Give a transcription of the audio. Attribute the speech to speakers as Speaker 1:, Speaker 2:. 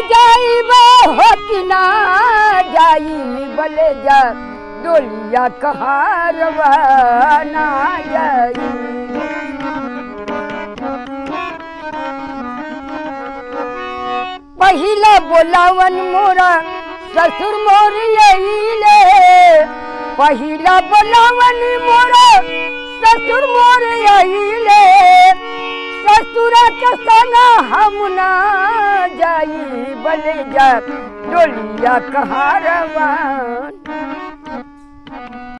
Speaker 1: जाइब हो कि ना जाई बले जा डोलिया कहारवा ना जाई पहिला बोलावन मोरा ससुर मोर यहीले पहिला बोलावन मोरा ससुर मोर यहीले ससुर के संग हम ना जाई बले जा डोलिया कहारवा